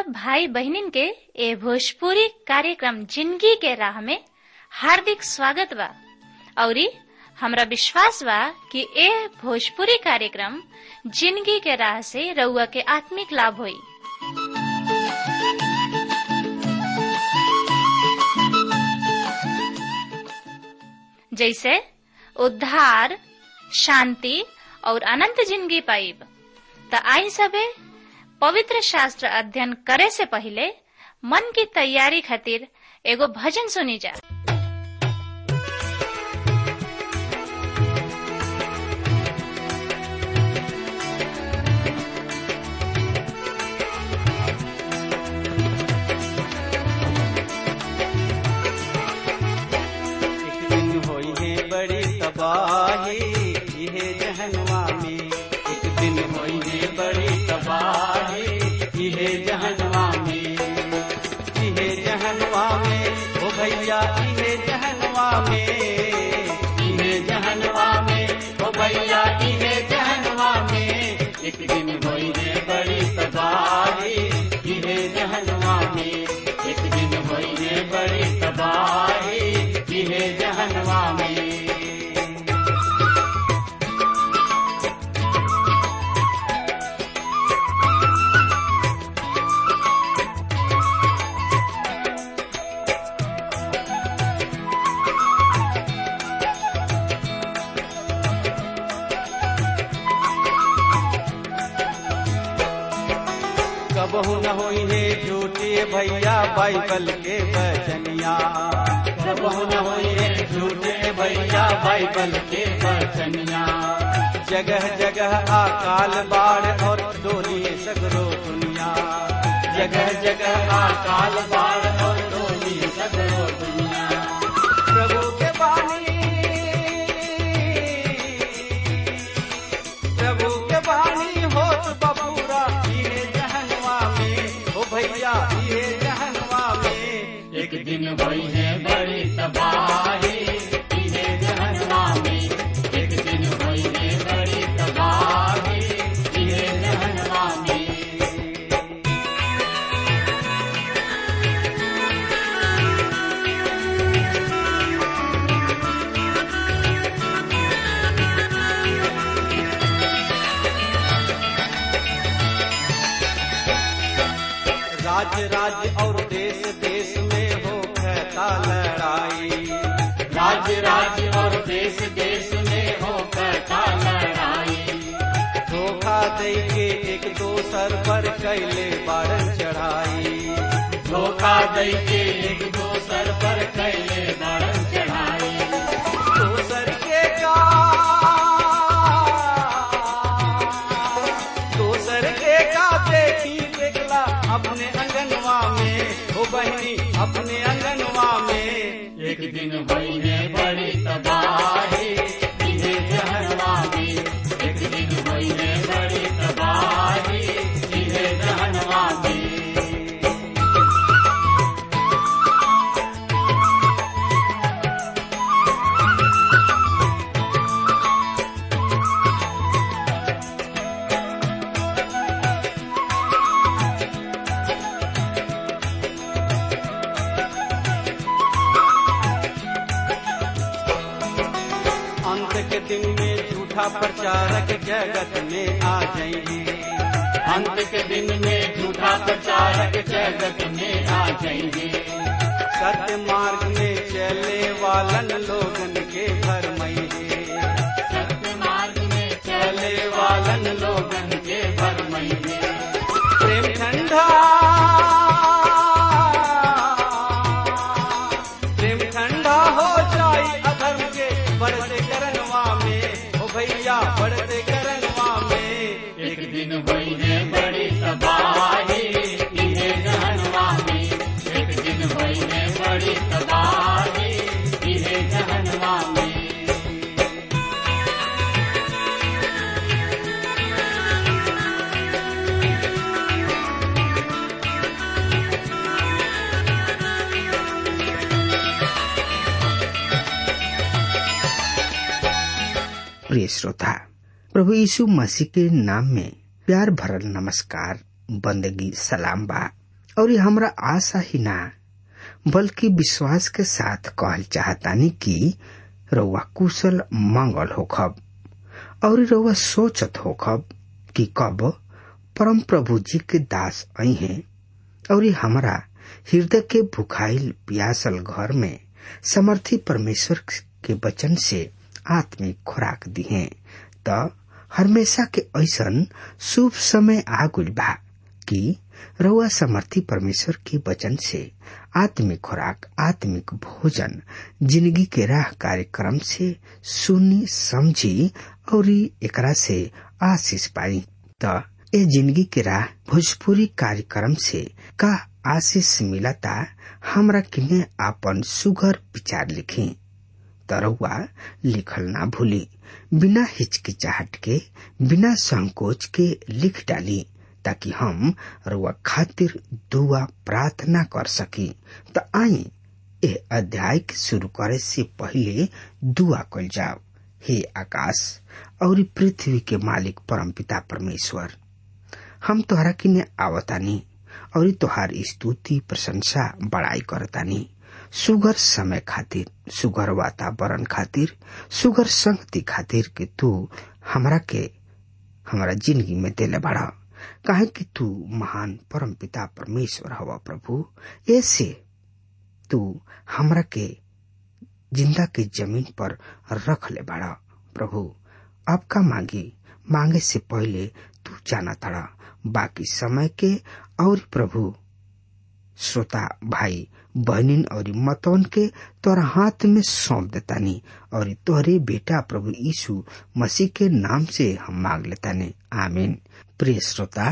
भाई बहनिन के ए भोजपुरी कार्यक्रम जिंदगी के राह में हार्दिक स्वागत बा औरी हमरा विश्वास बा कि ए भोजपुरी कार्यक्रम जिंदगी के राह से रउआ के आत्मिक लाभ होई जैसे उद्धार शांति और अनंत जिंदगी पाइब त आई सबे पवित्र शास्त्र अध्ययन करे से पहले मन की तैयारी खातिर एगो भजन सुनी जा एक दिन होई है बड़ी तबाही इहे जहनवा में एक दिन होई है बड़ी तबाही इहे जहनवा में इहे जहनवा में ओ भैया इहे जहनवा में इहे जहनवा में ओ भैया इहे जहनवा में एक दिन होई है बड़ी तबाही इहे जहनवा में एक दिन होई है बड़ी तबाही इहे जहनवा में कबहू न होई है झूठे भैया बाइबल के बचनिया कबहू न होई है झूठे भैया बाइबल के बचनिया जगह जगह अकाल बाढ़ और डोली सगरो दुनिया जगह जगह अकाल बाढ़ और डोली सगरो दुनिया प्रभु के बानी प्रभु के बानी होत बबूरा इहे जहनवा में ओ भैया इहे जहनवा में एक दिन होई है बड़ी तबाही इहे जहनवा में एक दिन होई है बड़ी तबाही इहे जहनवा में राज्य राज्य और देश देश में हो कहता लड़ाई राज्य राज्य और देश देश में हो कहता लड़ाई धोखा दे के एक दोसर पर कैले बारन चढ़ाई धोखा दे के एक दोसर पर कैले बारन चढ़ाई दोसर के का दोसर के का देखी देखला अपने अंगनवा में हो बहनी अपने अंगनवा में एक दिन हुई है बड़ी तबाही इहे जहनवा में एक दिन हुई है बड़ी तबाही इहे जहनवा में अंत के दिन में झूठा प्रचारक जगत में आ जाएंगे अंत के दिन में झूठा प्रचारक जगत में आ जाएंगे सत्य मार्ग में चले वालन लोगन के घर मईगे सत्य मार्ग में चले वालन लोगन के घर मईगे प्रेम ठंडा प्रेम ठंडा हो जाई अधर्म के बढ़ते करनवा में ओ भैया बढ़ते करनवा में एक दिन हुई है बड़ी तबाही इहे जहनवा में एक दिन हुई है बड़ी तबाही इहे जहनवा में प्रिय श्रोता प्रभु यीशु मसीह के नाम में प्यार भरल नमस्कार बंदगी सलाम बा और हमरा आशा ही ना बल्कि विश्वास के साथ कहल चाहतानी कि रउआ कुशल मंगल होखब और रउआ सोचत होखब कि कब परम प्रभु जी के दास आई हैं और हमरा हृदय के भुखाइल प्यासल घर में समर्थी परमेश्वर के वचन से आत्मिक खुराक दिहे त हमेशा के ऐसन शुभ समय आ गइल बा कि रउआ समर्थी परमेश्वर के वचन से आत्मिक खुराक आत्मिक भोजन जिंदगी के राह कार्यक्रम से सुनी समझी और एकरा से आशीष पाई त ए जिंदगी के राह भोजपुरी कार्यक्रम से का आशीष मिलता हमरा किने आपन सुगर विचार लिखी तरहुआ लिखल ना भूली बिना हिचकिचाहट के बिना संकोच के लिख डाली ताकि हम रुआ खातिर दुआ प्रार्थना कर सकी त आई ए अध्याय के शुरू करे से पहले दुआ कल जाओ हे आकाश और पृथ्वी के मालिक परमपिता परमेश्वर हम तोहरा किने आवतानी और तोहार स्तुति प्रशंसा बड़ाई करतानी सुगर समय खातिर सुगर वातावरण खातिर सुगर संगति खातिर कि तू हमरा के हमारा जिंदगी में दिले बड़ा काहे कि तू महान परम पिता परमेश्वर हवा प्रभु ऐसे तू हमरा के जिंदा के जमीन पर रख ले बड़ा प्रभु आपका मांगी मांगे से पहले तू जाना तड़ा बाकी समय के और प्रभु श्रोता भाई बहनिन और मतौन के तोरा हाथ में सौंप देतानी और तोहरे बेटा प्रभु यीशु मसीह के नाम से हम मांग लेतानी आमीन प्रिय श्रोता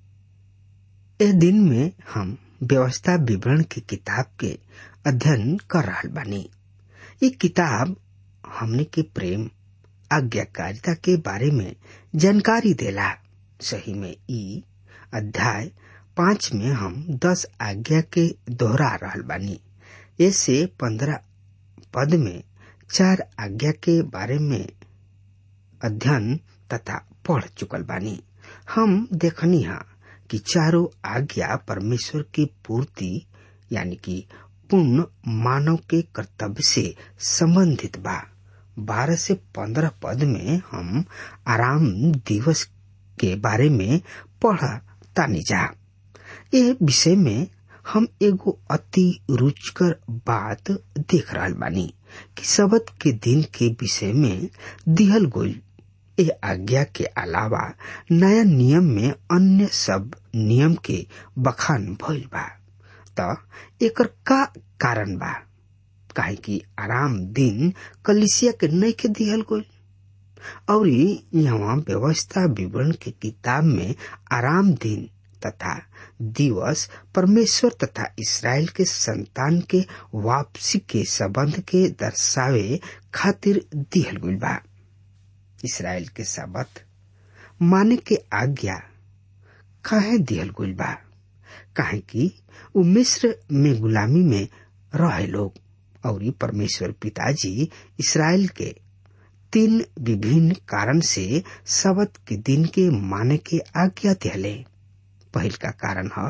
ए दिन में हम व्यवस्था विवरण की किताब के अध्ययन कर रहा बानी ये किताब हमने के प्रेम आज्ञाकारिता के बारे में जानकारी देला सही में ई अध्याय पांच में हम दस आज्ञा के दोहरा रहल बानी ऐसे पंद्रह पद में चार आज्ञा के बारे में अध्ययन तथा पढ़ चुकल बानी हम देखनी हा कि चारों आज्ञा परमेश्वर की पूर्ति यानी कि पूर्ण मानव के कर्तव्य से संबंधित बा बारह से पंद्रह पद में हम आराम दिवस के बारे में पढ़ा तानी जा ये विषय में हम एगो अति रुचकर बात देख रहा बानी कि शबद के दिन के विषय में दिहल गोल ए आज्ञा के अलावा नया नियम में अन्य सब नियम के बखान भइल बा त एकर का कारण बा काहे कि आराम दिन कलिसिया के नहीं के दिहल गोल और यहाँ व्यवस्था विवरण के किताब में आराम दिन तथा दिवस परमेश्वर तथा इसराइल के संतान के वापसी के संबंध के दर्शावे खातिर दिहल गइल बा इसराइल के सबत माने के आज्ञा काहे दिहल गइल बा काहे कि उ मिस्र में गुलामी में रहे लोग और परमेश्वर पिताजी इसराइल के तीन विभिन्न कारण से सबत के दिन के माने के आज्ञा दिहले पहिल का कारण है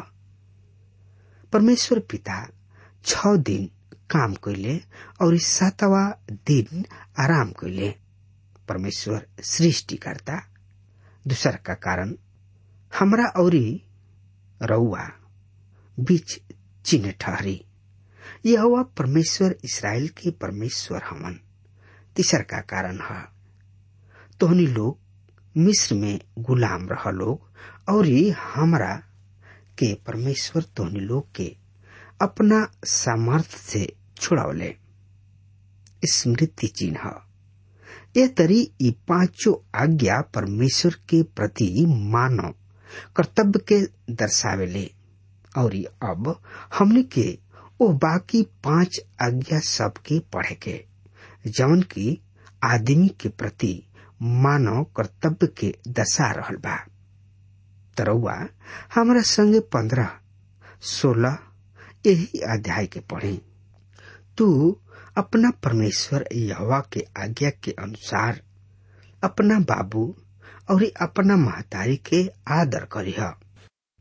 परमेश्वर पिता छ दिन काम कैले और सातवा दिन आराम कैले परमेश्वर सृष्टि करता दूसर का कारण हमरा और रउआ बीच चिन्ह ठहरी यह हुआ परमेश्वर इसराइल के परमेश्वर हमन तीसर का कारण है तोहनी लोग मिस्र में गुलाम रह लोग और हमरा के परमेश्वर तोहनी लोग के अपना सामर्थ से छुड़ावले स्मृति चिन्ह ये तरी ये पांचों आज्ञा परमेश्वर के प्रति मानव कर्तव्य के दर्शावेले और अब हमने के वो बाकी पांच आज्ञा सबके पढ़े के जवन की आदमी के प्रति मानव कर्तव्य के दर्शा रहल बा तरौआ हमारा संगे पंद्रह सोलह यही अध्याय के पढ़े तू अपना परमेश्वर यहवा के आज्ञा के अनुसार अपना बाबू और अपना महतारी के आदर करीह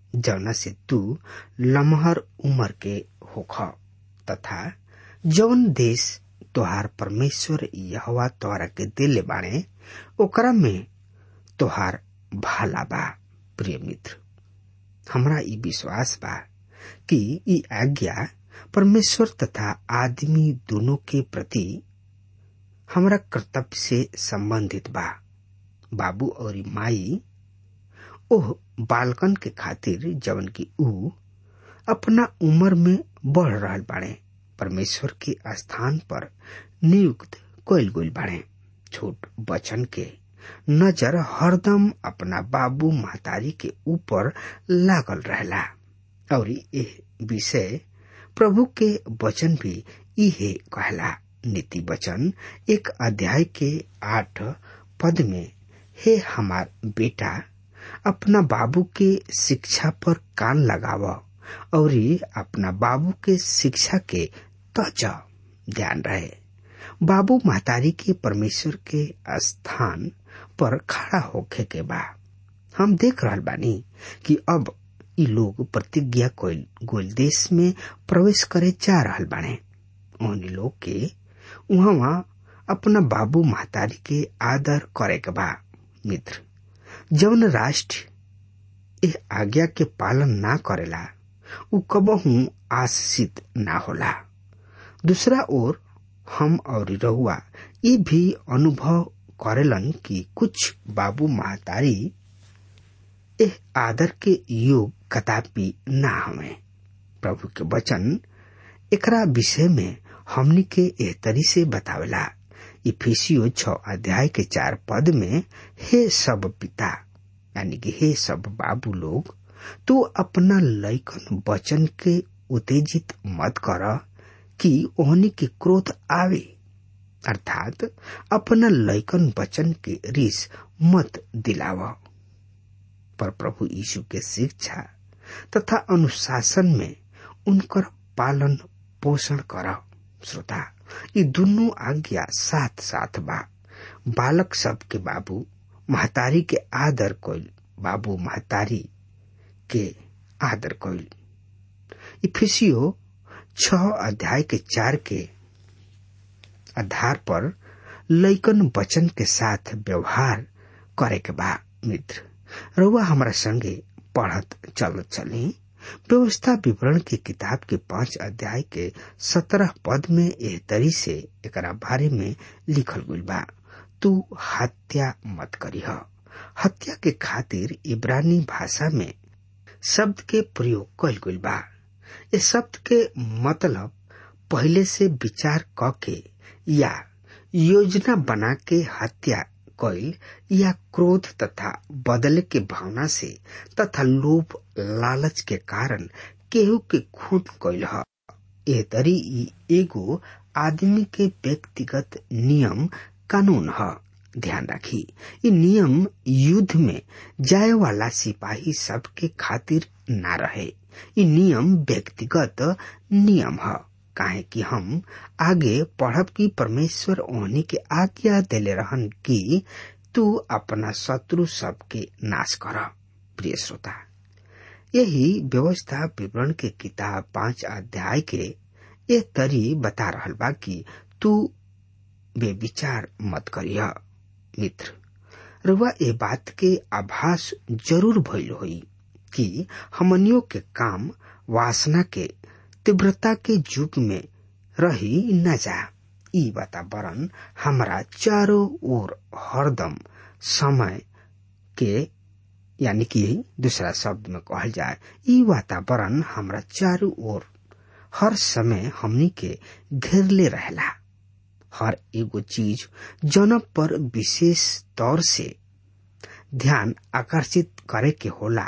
जौना से तू लमहर उम्र के होख तथा जौन देश तोहार परमेश्वर यहवा तोहरा के दिले बाणे ओकरा में तोहार भाला बा प्रिय मित्र हमरा ई विश्वास बा कि ई आज्ञा परमेश्वर तथा आदमी दोनों के प्रति हमरा कर्तव्य से संबंधित बा बाबू और माई ओह बालकन के खातिर जवन की ऊ अपना उम्र में बढ़ रहल बाड़े परमेश्वर के स्थान पर नियुक्त कइल गइल बाड़े छोट बचन के नजर हरदम अपना बाबू महतारी के ऊपर लागल रहला और ये विषय प्रभु के वचन भी इहे कहला नीति वचन एक अध्याय के आठ पद में हे हमार बेटा अपना बाबू के शिक्षा पर कान लगाव और अपना बाबू के शिक्षा के तज ध्यान रहे बाबू महतारी के परमेश्वर के स्थान पर खड़ा होखे के बा हम देख रहल बानी कि अब इ लोग प्रतिज्ञा कोइल गोल देश में प्रवेश करे जा रहल बाने उन लोग के वहां अपना बाबू महतारी के आदर करे के बा मित्र जौन राष्ट्र एह आज्ञा के पालन ना करेला उ कबहू आशीषित ना होला दूसरा ओर हम और रहुआ ये भी अनुभव करेलन कि कुछ बाबू महतारी एह आदर के योग कदापि ना हमें प्रभु के वचन एकरा विषय में हमनी के एह तरी से बतावेला इफिसियो छ अध्याय के चार पद में हे सब पिता यानी कि हे सब बाबू लोग तो अपना लैकन वचन के उत्तेजित मत कर कि ओहनी के क्रोध आवे अर्थात अपना लैकन वचन के रिस मत दिलाव पर प्रभु यीशु के शिक्षा तथा अनुशासन में उनकर पालन पोषण कर श्रोता ये दोनों आज्ञा साथ साथ बा बालक सब के बाबू महतारी के आदर कोइल बाबू महतारी के आदर कोइल इफिसियो छ अध्याय के चार के आधार पर लैकन वचन के साथ व्यवहार करे के बा मित्र रउआ हमारा संगे पढ़त चलत चली व्यवस्था विवरण की किताब के पांच अध्याय के सत्रह पद में एह तरी से एकरा बारे में लिखल गइल बा तू हत्या मत करीह हत्या के खातिर इब्रानी भाषा में शब्द के प्रयोग कइल गइल बा ये शब्द के मतलब पहले से विचार क के या योजना बना के हत्या कइल या क्रोध तथा बदले के भावना से तथा लोभ लालच के कारण केहू के खून कइल ह ए तरी एगो आदमी के व्यक्तिगत नियम कानून ह ध्यान राखी ये नियम युद्ध में जाए वाला सिपाही सब के खातिर ना रहे ये नियम व्यक्तिगत नियम है काहे कि हम आगे पढ़ब की परमेश्वर ओहनी के आज्ञा देले रहन कि तू अपना शत्रु सबके नाश कर प्रिय श्रोता यही व्यवस्था विवरण के किताब पांच अध्याय के ये तरी बता रहल बा कि तू बे विचार मत करिह मित्र रुआ ए बात के आभास जरूर भइल होई कि हमनियों के काम वासना के तीव्रता के युग में रही न जा ई वातावरण हमारा चारों ओर हरदम समय के यानी कि दूसरा शब्द में कहल जाए ई वातावरण हमारा चारों ओर हर समय हमनी के घेरले रहला हर एगो चीज जन पर विशेष तौर से ध्यान आकर्षित करे के होला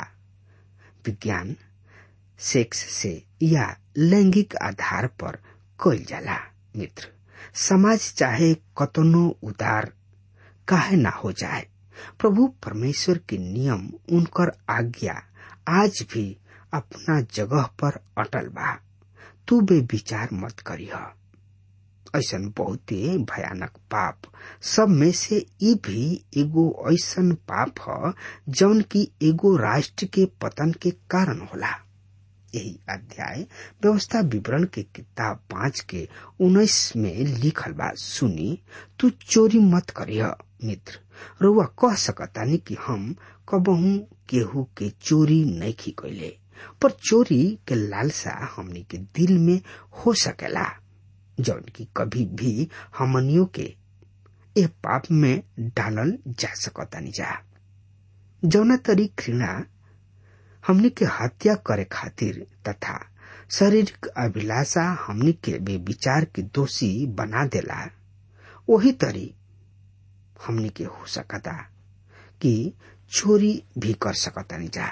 विज्ञान सेक्स से या लैंगिक आधार पर कइल जाला मित्र समाज चाहे कतनो उदार काहे ना हो जाए प्रभु परमेश्वर के नियम उनकर आज्ञा आज भी अपना जगह पर अटल बा तू बे विचार मत करीह ऐसा बहुते भयानक पाप सब में से ई भी एगो ऐसन पाप ह जौन की एगो राष्ट्र के पतन के कारण होला यही अध्याय व्यवस्था विवरण के किताब पांच के उन्नीस में लिखल बा सुनी तू चोरी मत करिह मित्र रुआ कह सकतानी कि हम कबहू केहू के चोरी नहीं कैले पर चोरी के लालसा हमनी के दिल में हो सकेला जौन की कभी भी हमनियों के ए पाप में डालल जा सकतानी जा जौना तरी घृणा हमनी के हत्या करे खातिर तथा शारीरिक अभिलाषा हमनी के विचार के दोषी बना देला वही तरी हमनी के हो सकता कि चोरी भी कर सकतानी जा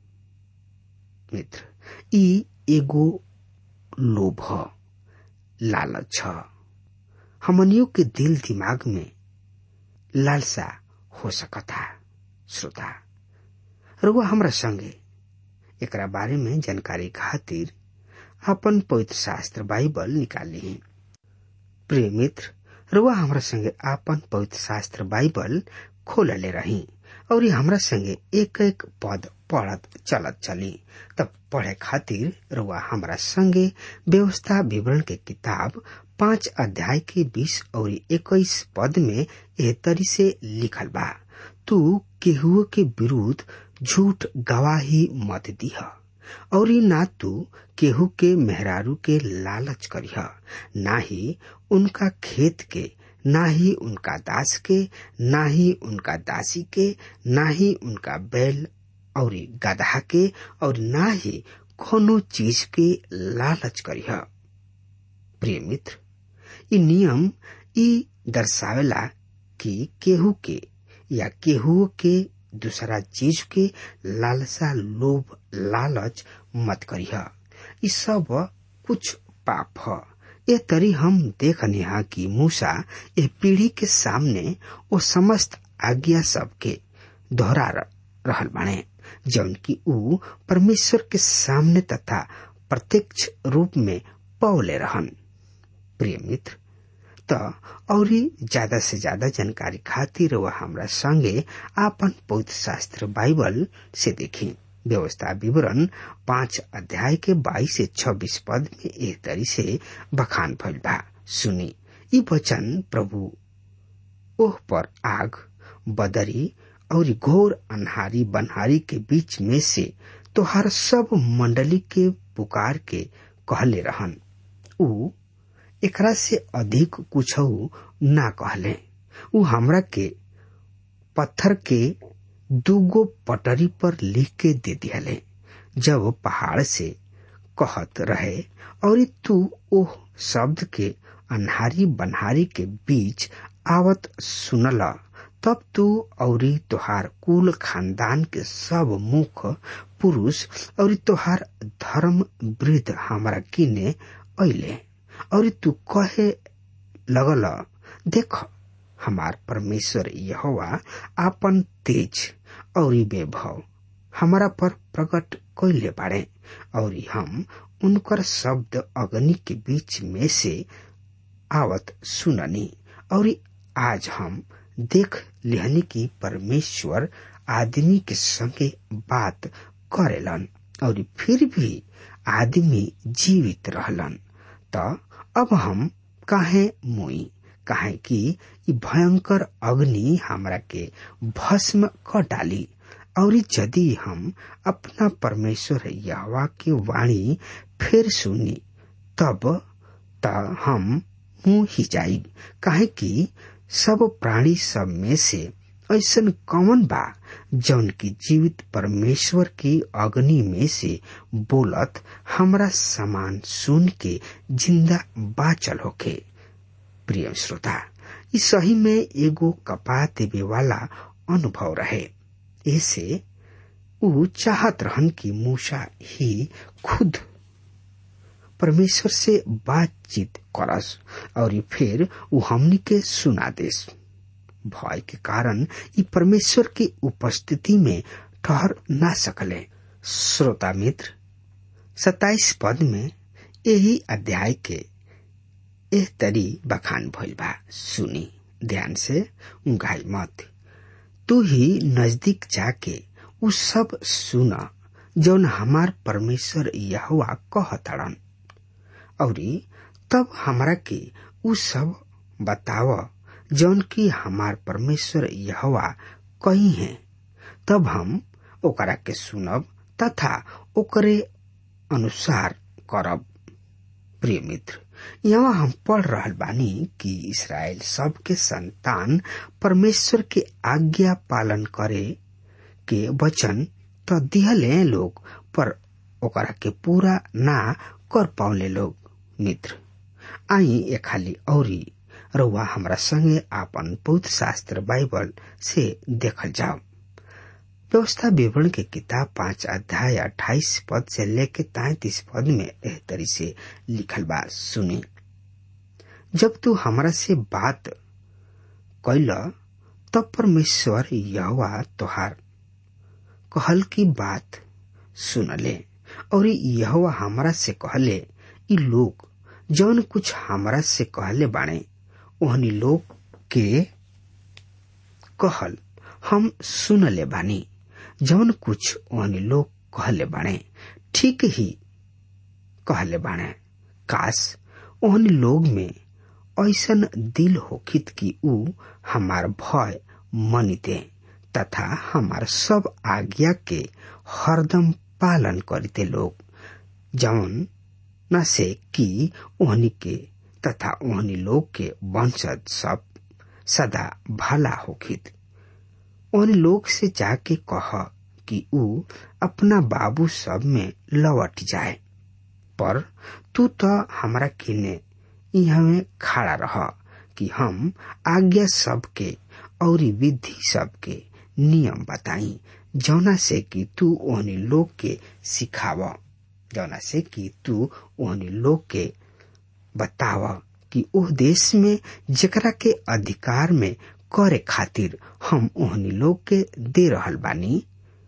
मित्र ई एगो लोभ ह लालच छ हमनियों के दिल दिमाग में लालसा हो सकता श्रोता रुआ हमरा संगे एकरा बारे में जानकारी खातिर अपन पवित्र शास्त्र बाइबल निकाली प्रिय मित्र रुआ हमरा संगे आपन पवित्र शास्त्र बाइबल खोलले रही और ये हमरा संगे एक एक पद पढ़त चलत चली तब पढ़े खातिर रुआ हमरा संगे व्यवस्था विवरण के किताब पांच अध्याय के बीस और इक्कीस पद में एह तरी से लिखल बा तू केहुओ के विरुद्ध झूठ गवाही मत दिह और ना तू केहू के मेहरारू के लालच करिह ना ही उनका खेत के ना ही उनका दास के ना ही उनका दासी के ना ही उनका बैल और गधा के और ना ही कोनो चीज के लालच करिह प्रिय मित्र ई नियम ई दर्शावेला कि केहू के या केहू के दूसरा चीज के लालसा लोभ लालच मत करिह ई सब कुछ पाप ह ए तरी हम देखने हा कि मूसा ए पीढ़ी के सामने वो समस्त आज्ञा सब के दोहरा रहल बाणे जौन की ऊ परमेश्वर के सामने तथा प्रत्यक्ष रूप में पौले रहन प्रिय मित्र त और ज्यादा से ज्यादा जानकारी खातिर वह हमरा संगे आपन पवित्र शास्त्र बाइबल से देखी व्यवस्था विवरण पांच अध्याय के बाईस से छब्बीस पद में एक तरी से बखान भइल बा सुनी ई वचन प्रभु ओह पर आग बदरी और घोर अन्हारी बनहारी के बीच में से तोहार सब मंडली के पुकार के कहले रहन ऊ एकरा से अधिक कुछ ना कहले ऊ हमरा के पत्थर के दूगो पटरी पर लिख के दे दिहले जब पहाड़ से कहत रहे और तू ओह शब्द के अन्हारी बनहारी के बीच आवत सुनला तब तू और तोहार कुल खानदान के सब मुख पुरुष और तोहार धर्म वृद्ध हमारा किने अले और तू कहे लगल देख हमार परमेश्वर यहोवा आपन तेज और वैभव हमारा पर प्रकट कैले बाड़े और हम उनकर शब्द अग्नि के बीच में से आवत सुननी और आज हम देख लिहनी की परमेश्वर आदमी के संगे बात करेलन और फिर भी आदमी जीवित रहलन त अब हम काहे मुई काहे कि ई भयंकर अग्नि हमरा के भस्म क डाली और यदि हम अपना परमेश्वर यहवा के वाणी फिर सुनी तब त हम मुंह ही जाई काहे कि सब प्राणी सब में से ऐसन कौन बा जौन की जीवित परमेश्वर की अग्नि में से बोलत हमरा समान सुन के जिंदा बाचल होके प्रिय श्रोता ई सही में एगो कपा देवे वाला अनुभव रहे ऐसे ऊ चाहत रहन कि मूसा ही खुद परमेश्वर से बातचीत करस और फिर ऊ हमनी के सुना देस भय के कारण ई परमेश्वर की उपस्थिति में ठहर ना सकले श्रोता मित्र सताइस पद में यही अध्याय के एह तरी बखान भइल बा सुनी ध्यान से उंगाई मत तू ही नजदीक जाके उ सब सुन जौन हमार परमेश्वर यहोवा कहतड़न औरी तब हमरा के उ सब बताव जौन की हमार परमेश्वर यहोवा कही है तब हम ओकरा के सुनब तथा ओकरे अनुसार करब प्रिय मित्र यहाँ हम पढ़ रहल बानी कि इसराइल सब के संतान परमेश्वर के आज्ञा पालन करे के वचन तो दिहले लोग पर ओकरा के पूरा ना कर पाउले लोग मित्र आई ए खाली औरी रउआ हमरा संगे आपन पवित्र शास्त्र बाइबल से देखल जाओ व्यवस्था विवरण के किताब पांच अध्याय अट्ठाईस पद से लेके तैतीस पद में एह तरी से लिखल बा सुनी जब तू हमरा से बात कैल तब परमेश्वर यहोवा तोहार कहल की बात सुनले और यहोवा हमरा से कहले ई लोग जौन कुछ हमरा से कहले बाणे ओहनी लोग के कहल हम सुनले बानी जौन कुछ ओहनी लोग कहले बाणे ठीक ही कहले बाणे काश ओहनी लोग में ऐसन दिल होखित कि ऊ हमार भय मनिते तथा हमार सब आज्ञा के हरदम पालन करते लोग जौन न से कि ओहनी के तथा ओहनी लोग के वंशज सब सदा भला होखित उन लोग से जाके कह कि ऊ अपना बाबू सब में लौट जाए पर तू तो हमरा किने यहाँ में खड़ा रह कि हम आज्ञा सबके और विधि सबके नियम बताई जौना से कि तू ओहनी लोग के सिखाव जौना से कि तू ओहनी लोग के बताव कि ओह देश में जेकरा के अधिकार में करे खातिर हम ओहनी लोग के दे रहल बानी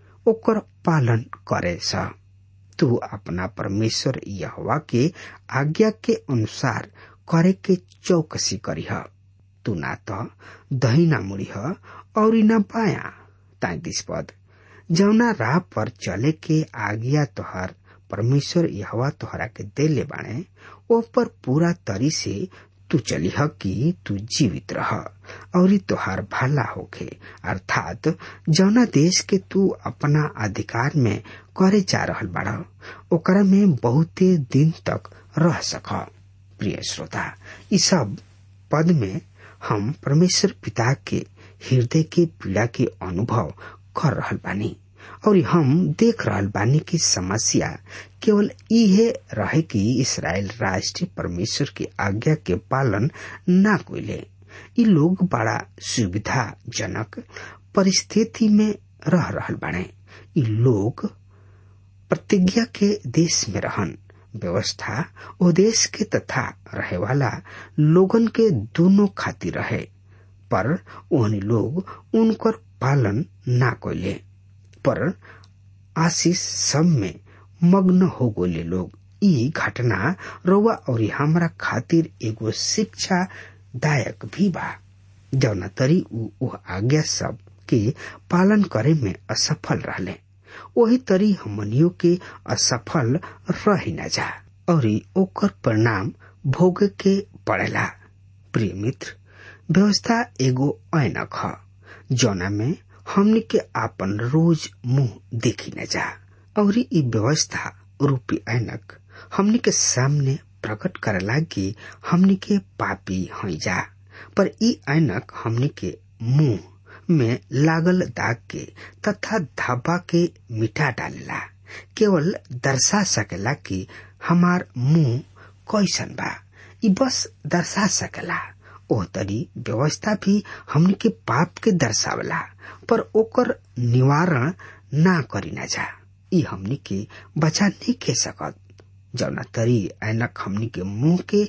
ओकर पालन करे सा तू अपना परमेश्वर यहवा के आज्ञा के अनुसार करे के चौकसी करीह तू ना तो दहिना मुड़ीह और न पाया तैतीस पद जौना राह पर चले के आज्ञा तोहर परमेश्वर यहवा तोहरा के देले बाणे ओ पर पूरा तरी से तू चलिह कि तू जीवित रह और तोहार भला होखे अर्थात जौना देश के तू अपना अधिकार में करे जा रहल बाड़ ओकरा में बहुते दिन तक रह सक प्रिय श्रोता ई सब पद में हम परमेश्वर पिता के हृदय के पीड़ा के अनुभव कर रहल बानी और हम देख रहल बानी की समस्या केवल इहे रहे कि इसराइल राष्ट्र परमेश्वर की आज्ञा के पालन ना कोइले ई लोग बड़ा सुविधाजनक परिस्थिति में रह रहल बाड़े ई लोग प्रतिज्ञा के देश में रहन व्यवस्था ओ देश के तथा रहे वाला लोगन के दोनों खातिर रहे पर ओहनी लोग उनकर पालन ना कोइले पर आशीष सब में मग्न हो गोले लोग ई घटना रउआ और हमरा खातिर एगो शिक्षा दायक भी बा जौना तरी ऊ ओह आज्ञा सब के पालन करे में असफल रहले वही तरी हमनियों के असफल रह न जा और ओकर परिणाम भोग के पड़ेला प्रिय मित्र व्यवस्था एगो ऐनक ह जौना में हमनी के आपन रोज मुंह देखी न जा और ई व्यवस्था रूपी ऐनक हमनी के सामने प्रकट करेला कि हमनी के पापी हई जा पर ई ऐनक हमनी के मुंह में लागल दाग के तथा धब्बा के मिटा डालेला केवल दर्शा सकेला कि हमार मुंह कैसन बा ई बस दर्शा सकेला ओह तरी व्यवस्था भी हमनी के पाप के दर्शावला पर ओकर निवारण ना करी ना जा ई हमनी के बचा नहीं के सकत जौना तरी ऐनक हमनी के मुंह के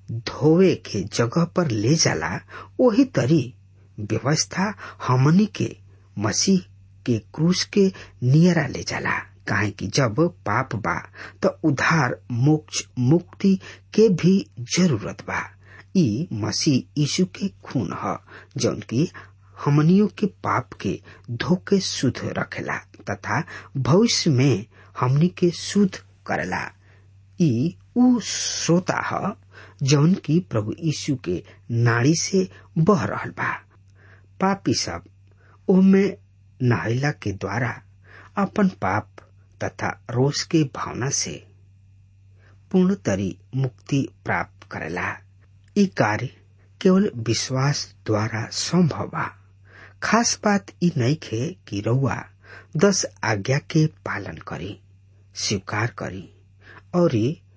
धोवे के जगह पर ले जाला वही तरी व्यवस्था हमनी के मसीह के क्रूस के नियरा ले जाला काहे कि जब पाप बा तो उधार मोक्ष मुक्ति के भी जरूरत बा ई मसीह यीशु के खून ह जौन की हमनियों के पाप के धोके शुद्ध रखेला तथा भविष्य में हमनी के शुद्ध करेला ई उ श्रोता ह जौन की प्रभु यीशु के नाड़ी से बह रहल बा पापी सब ओमे नहैला के द्वारा अपन पाप तथा रोष के भावना से पूर्ण तरी मुक्ति प्राप्त करेला ई कार्य केवल विश्वास द्वारा संभव बा खास बात ई नहीं खे कि रउआ दस आज्ञा के पालन करी स्वीकार करी और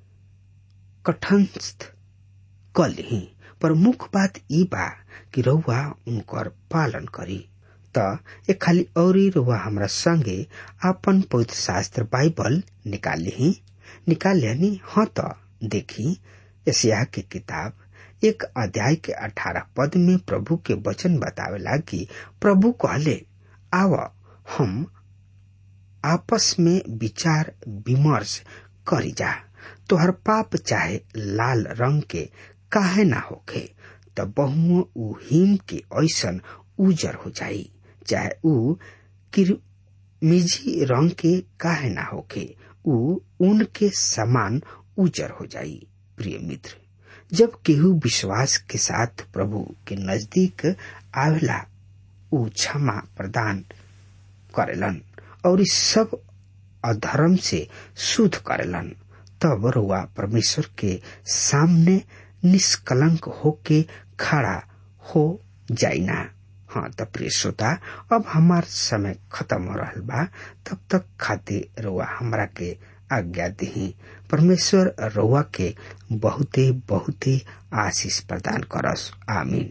कठनस्थ कर ली पर मुख्य बात ई बा कि रउआ उनकर पालन करी त ए खाली औरी रउआ हमरा संगे आपन पवित्र शास्त्र बाइबल निकाल ली निकाल लेनी हाँ त देखी एशिया के किताब एक अध्याय के अठारह पद में प्रभु के वचन बतावेला कि प्रभु कहले आव हम आपस में विचार विमर्श करी जा तोहर पाप चाहे लाल रंग के काहे ना होखे त बहुओं ऊ हिम के ऐसन उजर हो जाई चाहे ऊ किरमिजी रंग के काहे ना होखे ऊ ऊन के समान उजर हो जाई प्रिय मित्र जब केहू विश्वास के साथ प्रभु के नजदीक आवेला ऊ क्षमा प्रदान करेलन और इस सब अधर्म से शुद्ध करेलन तब रुआ परमेश्वर के सामने निष्कलंक होके खड़ा हो जाइना हाँ त प्रिय श्रोता अब हमार समय खत्म हो रहा बा तब तक खातिर रुआ हमरा के आज्ञा दी परमेश्वर रुआ के बहुते बहुते आशीष प्रदान करस आमीन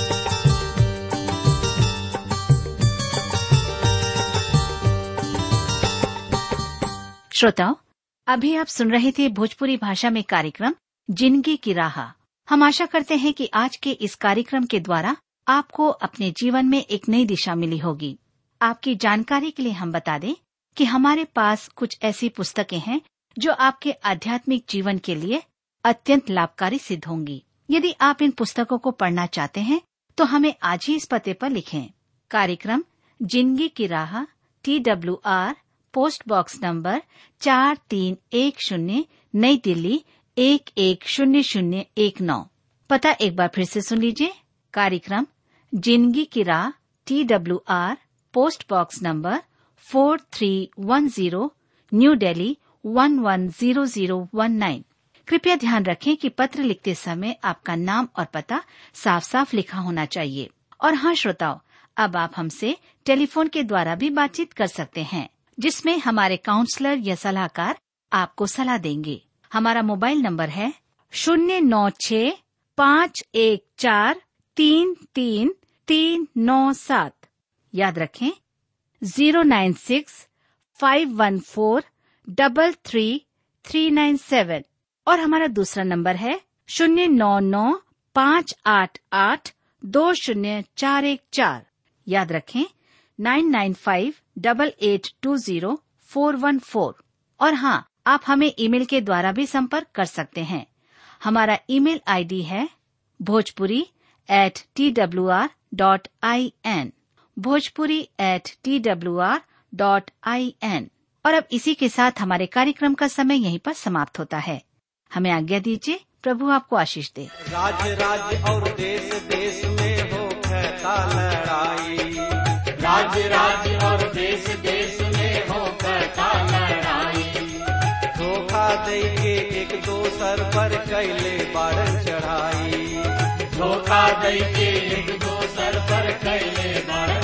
श्रोताओं अभी आप सुन रहे थे भोजपुरी भाषा में कार्यक्रम जिंदगी की राह हम आशा करते हैं कि आज के इस कार्यक्रम के द्वारा आपको अपने जीवन में एक नई दिशा मिली होगी आपकी जानकारी के लिए हम बता दें कि हमारे पास कुछ ऐसी पुस्तकें हैं जो आपके आध्यात्मिक जीवन के लिए अत्यंत लाभकारी सिद्ध होंगी यदि आप इन पुस्तकों को पढ़ना चाहते हैं तो हमें आज ही इस पते पर लिखें कार्यक्रम जिंदगी की राह T W R post box number चार तीन एक शून्य नई दिल्ली एक एक शून्य शून्य एक नौ पता एक बार फिर से सुन लीजिए कार्यक्रम जिंदगी की राह T W R post box number four three one zero new Delhi one one zero zero one nine कृपया ध्यान रखें कि पत्र लिखते समय आपका नाम और पता साफ साफ लिखा होना चाहिए और हाँ श्रोताओं अब आप हमसे टेलीफोन के द्वारा भी बातचीत कर सकते हैं जिसमें हमारे काउंसलर या सलाहकार आपको सलाह देंगे हमारा मोबाइल नंबर है शून्य नौ छ पाँच एक चार तीन तीन तीन नौ सात याद रखें zero nine six five one four double three three nine seven और हमारा दूसरा नंबर है शून्य नौ नौ पाँच आठ आठ दो शून्य चार एक चार याद रखें nine nine five double eight two zero four one four और हाँ आप हमें ईमेल के द्वारा भी संपर्क कर सकते हैं हमारा ईमेल आईडी है Bhojpuri at T W R dot I N Bhojpuri at T W R dot I N और अब इसी के साथ हमारे कार्यक्रम का समय यहीं पर समाप्त होता है हमें आज्ञा दीजिए प्रभु आपको आशीष दे राज राज्य और देश देश में हो कहता लड़ाई राज राज्य और देश देश में हो कहता लड़ाई धोखा दे के एक दोसर पर कैले बारन चढ़ाई धोखा दे के एक दोसर पर कैले बड़